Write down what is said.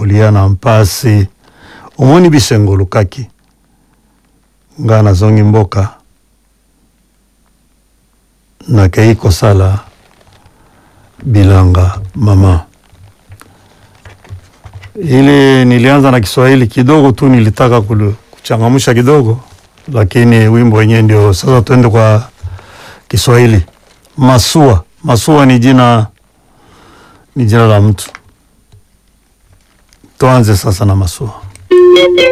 kulia na mpasi omoni bisengo lukaki nga nazongi mboka nakei kosala bilanga mama ili nilianza na Kiswahili kidogo tu, nilitaka kulu- kuchangamsha kidogo, lakini wimbo wenyewe ndio sasa. Tuende kwa Kiswahili. Masua, Masua ni jina ni jina la mtu. Tuanze sasa na Masua.